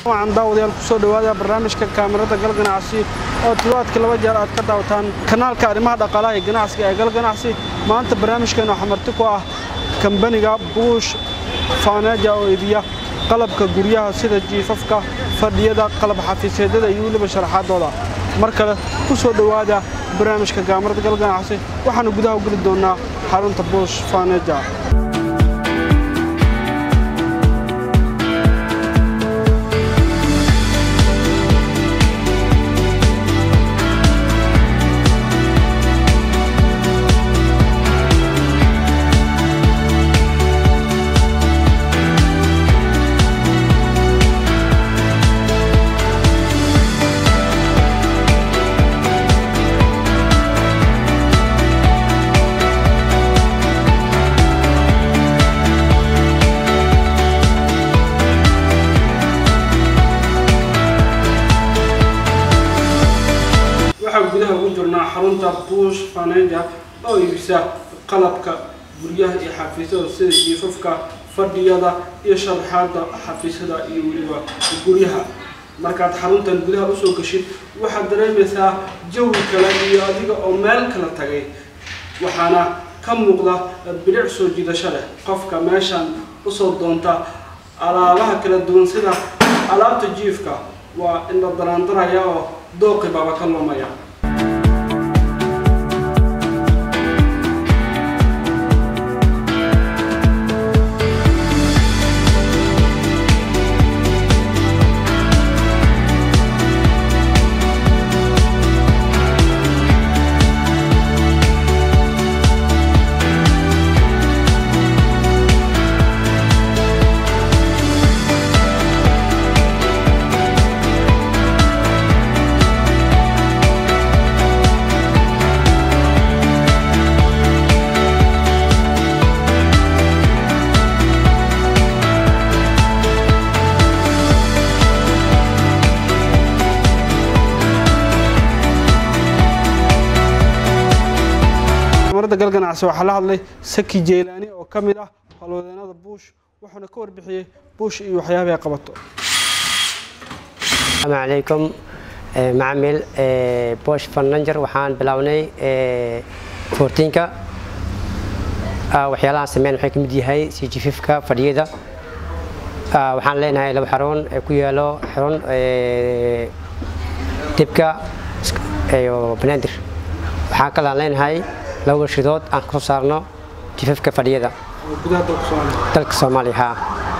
waxaan daawadayaal kusoo dhawaada barnaamijka kaamirada gal ganacsi oo toddobaadkii laba jeer aad ka daawataan kanaalka arrimaha dhaqaalaha ee ganacsiga ee gal ganacsi maanta barnaamijkeena waxaa marti ku ah kambaniga buush faaneeja oo iibiya qalabka guryaha sida jiifafka fadhiyada qalab xafiiseedyada iyo weliba sharaxaadooda mar kale ku soo dhowaada barnaamijka kaamirada gal ganacsi waxaanu gudaha u geli doonnaa xarunta buush faaneeja waxaan gudaha ugu jirnaa xarunta buush faneja oo iibisa qalabka guryaha iyo xafiisyada sida jiifafka fadhiyada iyo sharaxaada xafiisyada iyo weliba guryaha markaad xaruntan gudaha usoo gashid waxaad dareemaysaa jawi kale iyo adiga oo meel kala tagay waxaana ka muuqda bilic soo jiidasho leh qofka meeshan usoo doonta alaabaha kala duwan sida alaabta jiifka waa in la daraandaraya oo dooqi baaba ka lumaya kamarada gal ganacsi waxaa la hadlay saki jeylaani oo ka mid ah howlwadeenada buush wuxuuna ka warbixiyey buush iyo waxyaabaha ay qabato السلام عليكم آه، معمل آه، بوش فرننجر waxaan bilownay آه، 14ka آه، waxyaalaha sameyn waxay ka mid yahay sii jififka fadhiyada آه، waxaan leenahay laba xarun ee ku yaalo xarun آه، dibka iyo banaadir waxaan kalaan leenahay laba warshadood aan kasoo saarno jififka fadhiyada oo gudaha dalka soomaaliya dalka soomaaliya haa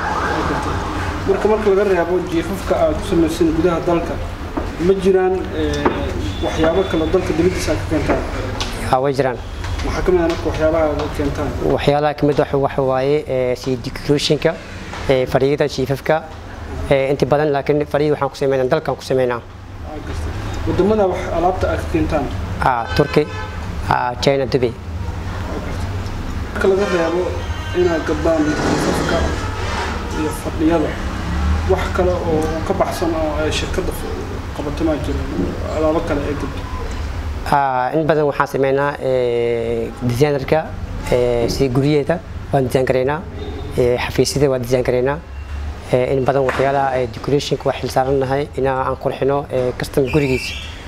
marka marka laga reebo jiifafka aad ku samaysan gudaha dalka ma jiraan eh, waxyaabo kale dalka dibadiisa aad ka keentaan haa way jiraan maxaa ka mid ah marka waxyaabaha aad keentaan waxyaalaha kamid waxa waxa waaye ee, sii decorationka ee, fadhiyada jiifafka ee, inta badan laakiin fadhiyada waxaan ku sameynaa dalkan ku sameynaa Aa, gartay. wadamada wax alaabta aad ka keentaan ah, turkey ah, china dubai marka laga reebo inaad gadaan jiifafka iyo fadhiyada wax kale oo ka baxsan oo ay shirkadda qabato maa jiro alaabo kale ay gadto Ah, in badan waxaan sameynaa ee, designerka ee, sida guryaheeda waan design gareynaa ee, xafiisyada waan design gareynaa ee, in badan waxyaalaha ee, decorationka waa xilsaarannahay inaa aan qurxino ee, custom gurigiisa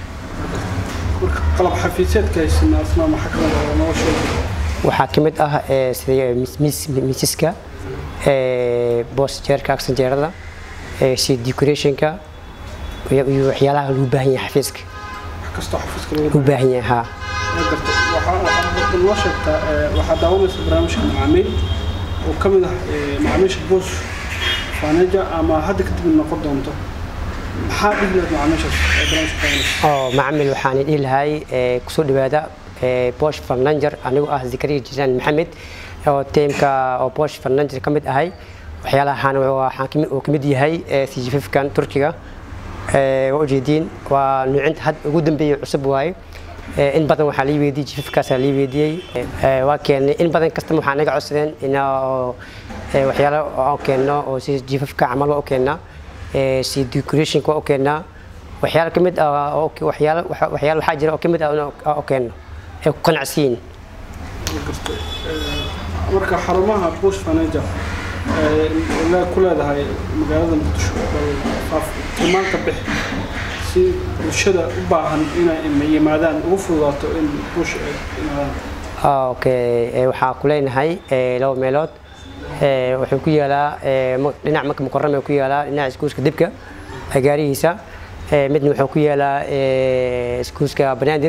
marka qalab xafiiseedka haysana asna maxaa ka mid ah oo noo sheegi waxaa ka mid ah ee, sida mis- mis- miisaska ee, boos jeerka aksanjeerada ee, sida decorationka iyo iyo waxyaalaha lagu baahan yahay xafiiska wax kastoo xafiiska laga lagu baahan yahay haa Ma gartay. Waxaa- waxaad noo sheegtaa eh, waxaad daawanaysa barnaamijka macaamiil oo ka mid ah eh, macaamiisha boos faneja ama hadda kadib noqon doonto maxaa dhihi lahayd macaamiishaas ee barnaamijka daawanaysa oo macamil waxaan dhihi lahay ee, kusoo dhawaada ee, bosh farnanger anigoo ah zakariya jiraan maxamed oo teemka oo bosh farnanger ka mid ahay waxyaalahan waxaan kamid uu kamid yahay ee, sijififkan turkiga ee, waa ujeediin waa nuucinta had ugu dambeeyay cusub waaye Ee, in badan waxaa lii weydiiyey jififkaasaa lii weydiiyey Ee, waa keenay in badan kastama waxaa naga codsadeen inaa waxyaalo oo keenno oo si jififka camal waa u keennaa Ee, si decorationka waa u keennaa waxyaalo ka mid ah oo waxyaalo waxa- waxyaalo waxaa jira oo ka mid ah inaan u keeno ay ku qanacsiin gartay marka xarumaha bush furniture la ku leedahay magaalada muqdisho faaf tilmaanta bix si bulshada u baahan inay yimaadaan ugu fududaato in buush ay yimaadaan okay waxaa ku leenahay laba meelood wuxuu ku yaalaa dhinac marka mukarame ku yaalaa dhinaca iskuuska dibka gaarihiisa midna wuxuu ku yaalaa iskuuska banaadir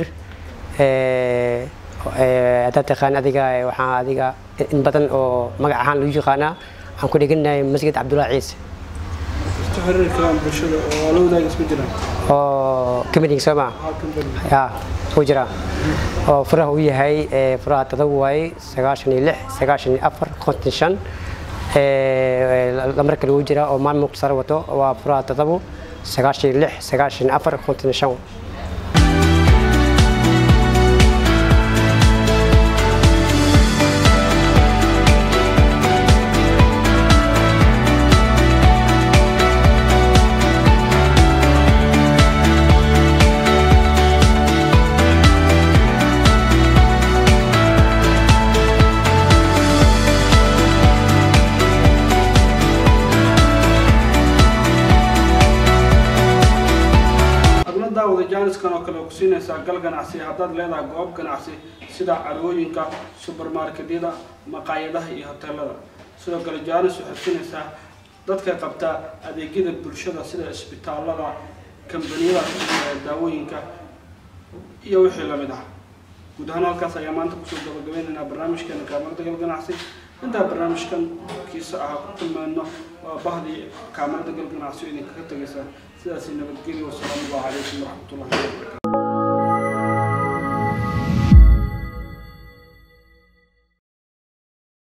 haddaad taqaan adiga waxaa adiga in badan oo magac ahaan lagu yaqaanaa waxaan ku dheganahay masjid cabdullahi ciise isku xiriiri karaan bulshada oo la wadaaga isku jiraan oo committing soo maa halkan bari ya wuu jiraa oo furaha uu yahay furaha todoba waaye sagaashan iyo lix sagaashan iyo afar konton shan lamar kale wuu jiraa oo maalin muqtasar wato waa furaha todobo sagaashan iyo lix sagaashan iyo afar konton shan adna daawada jaaniskan oo kale ku siinaysaa gal ganacsi haddaad leedahay goob ganacsi sida carwooyinka subermarketyada maqaayadaha iyo hoteelada sidoo kale jaanis waxay siinaysaa dadka qabta adeegyada bulshada sida isbitaalada kambaniyada ee daawooyinka iyo wixii lamid ah guud ahaan halkaas ayaa maanta kusoo gabagabaynaynaa barnaamijkeena kaamarada gal ganacsi intaa barnaamijkan kiisa ahaa ku kulmayno waa bahdii kaamarada gal ganacsi oo idinkaga tegaysa sidaasi nabadgelyo wasalaamu allahu calaykum waraxmatullahi wabarakatu